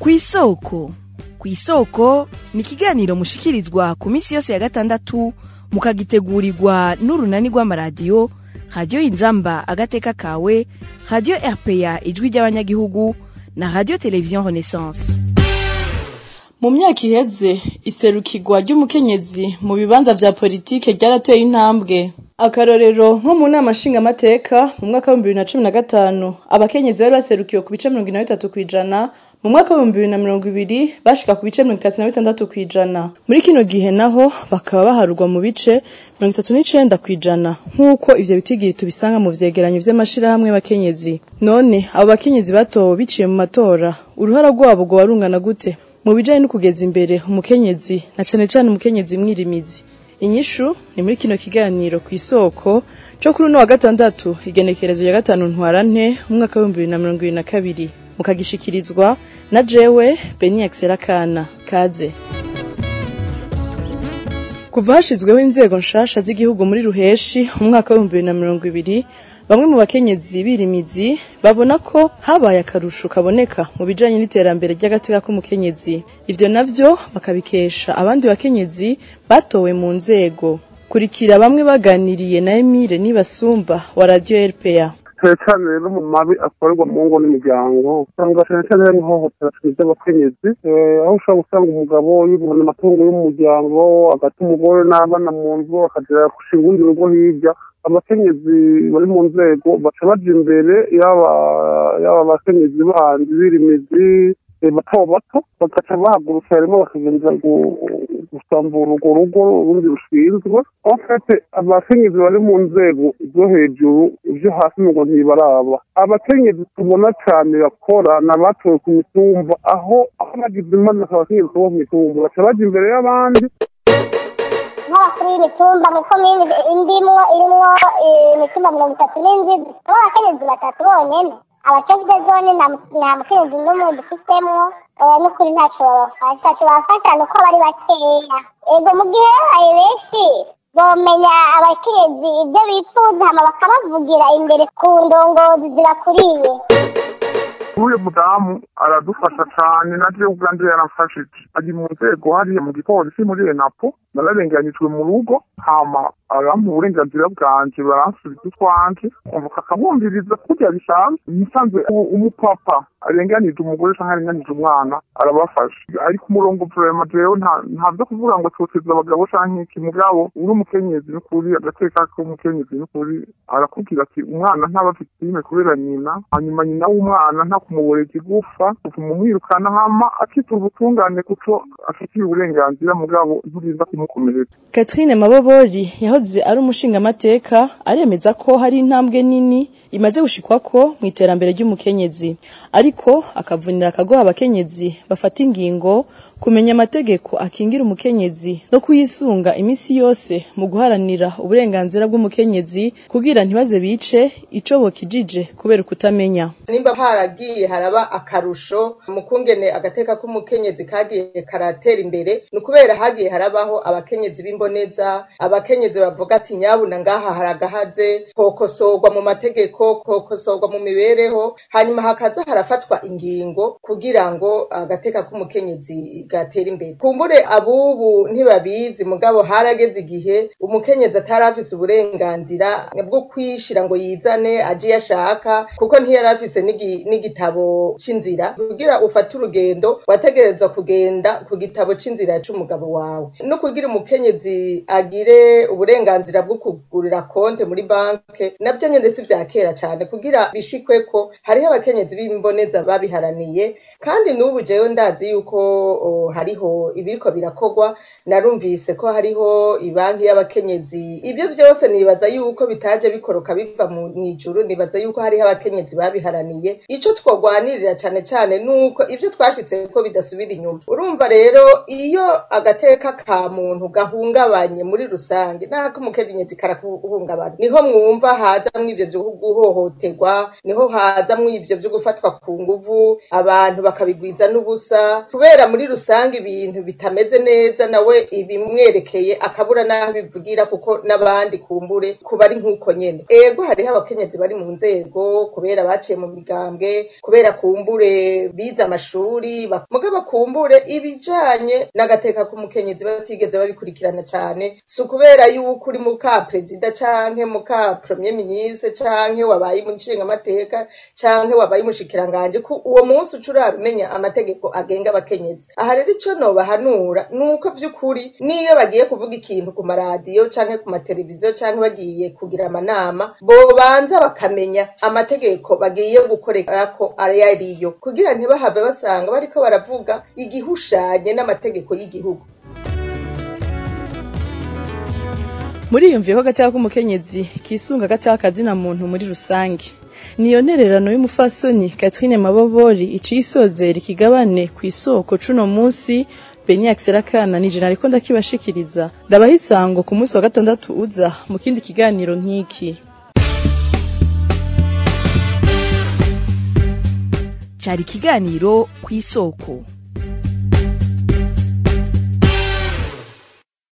kw'isoko kw'isoko ni ikiganiro mushikirizwa ku minsi yose ya gatandatu mukagitegurirwa n'urunani rw'amaradiyo radiyo inzamba agateka kawe radiyo rpa ijwi ry'abanyagihugu na radiyo televiziyo renaissance mu myaka iheze iserukirwa ry'umukenyezi mu bibanza vya politike ryarateye intambwe akarorero nko mu nama nshingamateka mu mwaka w'ibihumbi bibiri na cumi na gatanu abakenyezi bari baserukiwe ku bice mirongo ine na bitatu kw'ijana mu mwaka w'ibihumbi bibiri na mirongo ibiri bashika ku bice mirongo itatu na bitandatu kw'ijana muri kino gihe naho bakaba baharurwa mu bice mirongo itatu n'icenda kw'ijana nk'uko ivyo bitigiri tubisanga mu vyegeranyo vy'amashirahamwe y'abakenyezi none abo bakenyezi batowe biciye mu matora uruhara rwabo rwoba rungana gute mu bijanye no kugeza imbere umukenyezi na cane cane umukenyezi mwirimizi inyishu ni muri kino kiganiro ku isoko co kuri uno wa gatandatu igenekerezo ya gatanu ntwarante umwaka w'ibihumbi bibiri na mirongo ibiri na kabiri mukagishikirizwa na jewe beni akana kaze kuva hashizweho inzego nshasha z'igihugu muri ruheshi umwaka w'ibihumbi bibiri na mirongo ibiri bamwe mu bakenyezi birimizi babona ko habaye akarusho kaboneka mu bijanye n'iterambere ry'agateka k'umukenyezi ivyo navyo bakabikesha abandi bakenyezi batowe mu nzego kurikira bamwe baganiriye na Emile Nibasumba wa Radio RPA cyane cyane rero mu mabi akorerwa mu ngo n'imiryango usanga cyane cyane hari ihohotera ry'abakenyezi aho ushobora gusanga umugabo yibona amatungo y'umuryango agata umugore n'abana mu nzu akagera gushinga urundi rugo hirya abakenyezi bari mu nzego baca baja imbere yaba yaba abakenyezi bandi birimizi bato bato bagaca bahagurutsa rimwe bakagenda gusambura urwo rugo urundi rushinzwe enfete abakenyezi bari mu nzego zo hejuru ivyo hasi ngo ntibaraba abakenyezi tubona cane bakora ni abatowe ku mitumba aho aho bagize impanuka abakenyezi bo ku mitumba baca baja imbere y'abandi nk'abakuru y'imitumba mu komini indimwo irimwo imitumba mirongo itatu n'indwi dufitemo abakenyezi batatu bonyene abacevide zone nta mukenyezi n'umwe dufitemo n'ukuri ntaco babafasha ntaco babafasha ni uko bari bakeya ego mu gihe babaye benshi bomenya abakenyezi ibyo bifuza hama bakabavugira imbere ku ndongozi zibakuriye uyu mudamu aradufasha cane na jewe ubwanje yaramfashije ari mu nzego hariya mu gipolisi muri enapo nararenganijwe mu rugo hama arampa uburenganzira bwanje baransubiza utwanje umvuka akabumviriza kurya bisanzwe musanzwe umupapa arenganije umugore canke arenganije umwana arabafasha ariko umurongo vrema jewe nta vyo kuvuga ngo toteza abagabo canke iki mugabo uri umukenyezi n'ukuri agateka k'umukenyezi n'ukuri arakubwira ati umwana ntaba afite ime kubera nyina hanyuma nyina w'umwana nta kumuborera igufa utuma umwirukana hama akitura ubutungane kuko afitiye uburenganzira mugabo nturinda kumukomeretsa Catherine Mabobori yahoze ari umushingamateka aremeza ko hari intambwe nini imaze gushikwako mu iterambere ry'umukenyezi ariko akavunira akagoha abakenyezi bafata ingingo kumenya amategeko akingira umukenyezi no kuyisunga imisi yose mu guharanira uburenganzira bw'umukenyezi kugira ntibaze bice ico bokijije kubera ukutamenya nimba haragiye haraba akarusho mu kungene agateka k'umukenyezi kagiye karatera imbere ni ukubera hagiye harabaho abakenyezi b'imboneza abakenyezi bavuga ati nyabuna ngaha haragahaze kokosorwa mu mategeko kokosorwa mu mibereho hanyuma hakaza harafatwa ingingo kugira ngo agateka k'umukenyezi gatera imbere kumbure abubu ntibabizi mugabo harageze igihe umukenyezi atari afise uburenganzira bwo kwishira ngo yizane aje iyo ashaka kuko ntiyari afise n'igitabo c'inzira kugira ufate urugendo wategereza kugenda ku gitabo c'inzira c'umugabo wawe no kugira umukenyezi agire uburenganzira bwo kugurira konte muri banke navyo nyene si vya kera cane kugira bishikwe ko hariho abakenyezi b'imboneza babiharaniye kandi n'ubu jewe ndazi yuko oh, hariho ibiriko birakorwa narumvise ko hariho ibanki y'abakenyezi ibyo byose nibaza yuko bitaje bikoroka biva mu ijuru nibaza yuko hariho abakenyezi babiharaniye ico twogwanirira cane cane nuko ivyo twashitse ko bidasubira inyuma urumva rero iyo agateka ka muntu gahungabanye muri rusange nta agateka k'umukenyezi karakuhungabana niho mwumva hazamwo ivyo vyo guhohoterwa niho hazamwo ivyo vyo gufatwa ku nguvu abantu bakabigwiza n'ubusa kubera muri rusange ibintu bitameze neza nawe ibimwerekeye akabura n'aho bivugira kuko n'abandi kumbure kuba ari nk'uko nyene ego hariho abakenyezi bari mu nzego kubera baciye mu migambwe kubera kumbure bize amashuri bak- mugabo kumbure ibijanye n'agateka k'umukenyezi batigeze babikurikirana cane si ukubera yuko uri muka perezida canke muka premier ministre canke wabaye umushingamateka canke wabaye umushikiranganje ko uwo munsi uca urabimenya amategeko agenga abakenyezi aha rero ico nobahanura ni uko vy'ukuri niyo bagiye kuvuga ikintu ku maradiyo canke ku mateleviziyo canke bagiye kugira amanama bobanza bakamenya amategeko bagiye gukorerako ayo ariyo kugira ntibahave basanga bariko baravuga igihushanye n'amategeko y'igihugu muriyumviye ko agateka k'umukenyezi kisunga agateka kazina muntu muri rusange niyo ntererano y'umufasoni Catherine Mabobori iciye isozera ikigabane ku isoko cuno munsi Beni Akana ni jena ariko ndakibashikiriza ndabaha isango ku munsi wa gatandatu uza mu kindi kiganiro nk'iki cari ikiganiro ku isoko